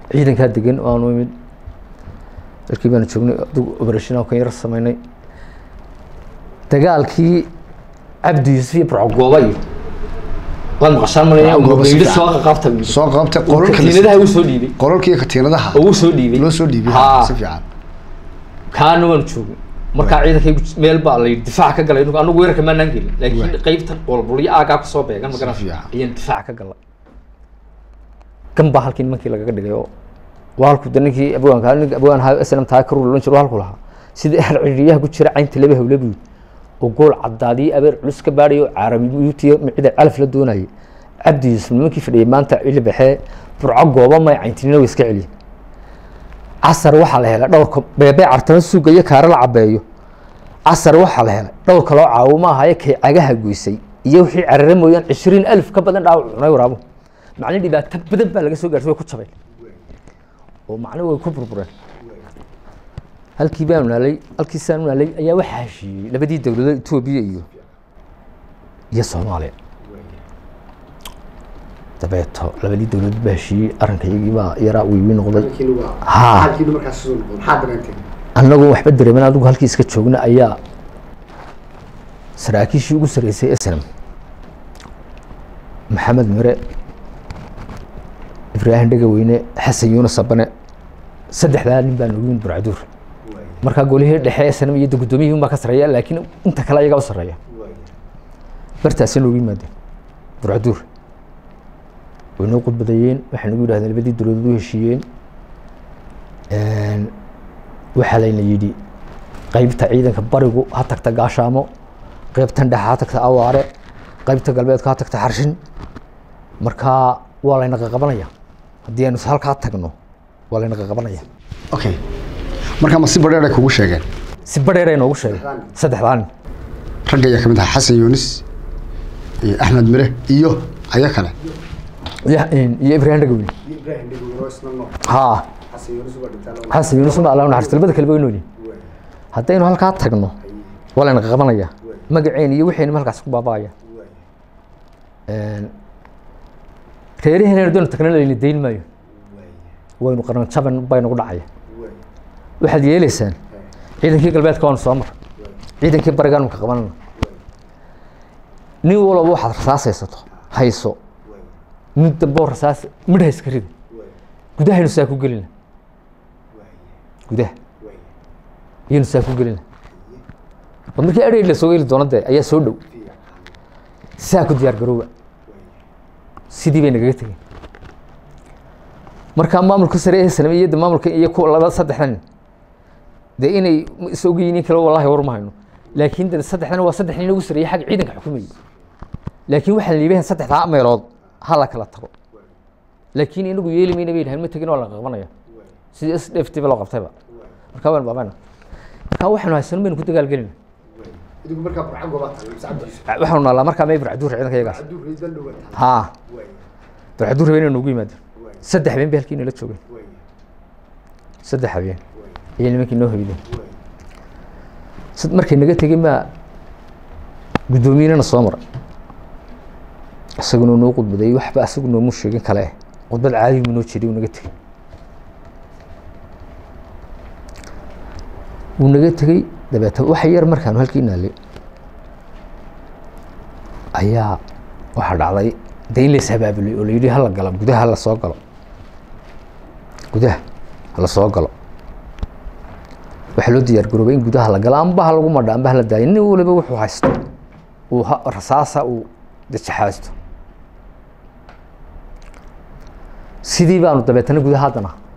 ciidankaa degan waanu imid dalkii baanu joognay adug operation kan yar sameynay dagaalkii cabdi yuusuf iyo burcogooba iyo waad maqashaan malaya Burcogooba si yidhi fiican. soo qabta buu yidhi. soo qabtay Uu qolalka katiinadaha uu soo dhiibay qolalka iyo katiinadaha oo uu soo dhiibay loo soo dhiibay Haa. si fiican kaana waanu joognay markaa ciidankaygu meel baa la yidhi difaac ka galay anigu weerarka maanaan gelin laakiin Waay. qeybtan walbulyo aagaa kusoo beegan Si magaran fiican. ayaan difaac ka galay gan baa halkii nimankii lagaga dhigay oo waa halku de ninkii abwaanka ninka abwaan ahaa snm taa ka rulan jiro halku lahaa sida er ciriyaha ku jira caynta laba hawle buu oo gool cadaadii abeer culus ka baadhayo caarabiyutiyo micida calaf la doonayay cabdi yuusuf nimankii fadhiyay maanta cili baxee burco gooba may cayntinina way iska celiyeen casar waxaa la helay dhowrka beebe cartama suuga iyo kaare la cabeeyo casar waxaa la helay dhowr kaloo caawimo ahaye kay cagaha goysay iyo wixii carare mooyaan cishriin alif ka badan dhaawac cunay waraabo macni dhibaato badan baa laga soo gaartay way ku jabeen oo macni way ku burbureen halkii baanu naalay halkii saanu naalay ayaa waxaa heshiiyey labadii dowladood etoobiya iyo iyo soomaaliya dabeeto labadii dowladood baa heshiiyey arrinka iyagii baa yaraa wiiwi noqday Haa. annagu waxba dareeman adigu halkii iska joogna ayaa saraakiishii ugu sarreysay snm maxamed mere ibraahim dhegaweyne xasan yuunus abane saddexdaa nin baa noogu yimid burcaduur markaa golihii dhexe snm iyo de guddoomiyihii un baa ka sarreeya laakiin inta kale ayagaa u sarreeya bartaasay noogu yimaadeen burcaduur way noo khudbadeeyeen waxay nagu yidhahdeen labadii dowladood u heshiiyeen waxaa layna yidhi qeybta ciidanka barigu ha tagta gaashaamo qeybtan dhexe ha tagta awaare qeybta galbeedka ha tagta xarshin markaa waa layna qaqabanaya haddii aynu halkaa tagno waa layna qaqabanaya okay markaa ma si badheer ay kugu sheegeen si badheer ay noogu sheegay saddexdaa nin ragga ayaa kamid ahaa xasan yuunis iyo axmed mire iyo aya kale iyo iyo ibraahim dhagaweyne haa xasan yuunus ma allah naxariisto labada kale way noolyihin haddaynu halkaa tagno waa layna qaqabanaya magaceen iyo wixayna halkaas ku baaba'aya reeraheena doon tagna layna dayn maayo waynu qaran jaban bay nagu dhacaya waxaad yeeleysaan ciidankii galbeedka waanu soo mar ciidankii barigaanu ka qabanana nin walba waxaad rasaas haysato hayso mid damboo rasaas midha iska rida gudahaynu saa ku gelina gudaha ayaynu saa ku gelina oo markii adhey la soo heli doono dee ayaa soo dhow saa ku diyaar garooba sidii bay nagaga tegeen markaa maamulka sare ee saname iyo de maamulka iyo kuwa laba saddexdan dee inay isog yihiin kale wallahi war ma hayno laakiin de saddexdan waa saddex nin ugu sareeyay xagga ciidanka xukumayay laakiin waxaa la liibahan saddexdaa meelood ha la kala tago laakiin inagu yeeli mayna bay dhahan ma tegin waa la qabanaya sidii s d f t ba loo qabtayba markaa waan baabayna markaa waxaanu haysano baynu ku dagaalgelina waxaanu naalaa markaa may burcaduur ciidanka iyagaas haa burcaduur habeen noogu yimaadeen saddex habeen bay halkii nala joogeen saddex habeen ayay nimankii noo hoydeen sad markay naga tegey maa guddoomiyinana soo maray isaguna noo khudbadeeyey waxba isagu noomu sheegin kale eh khudbad caadi mu noo jeeday uu naga tegey wuu naga tegey dabeeta wax yar markaanu halkii naalay ayaa waxaa dhacday de in lays habaabulay oo la yidhi hala galo gudaha hala soo galo gudaha hala soo galo waxaa loo diyaar garoobay in gudaha la galo amba ha lagu madha amba hala daayo nin waliba wuxuu haysto uu ha- rasaasa uu dajaxaasto sidii baanu dabeetana gudaha haddana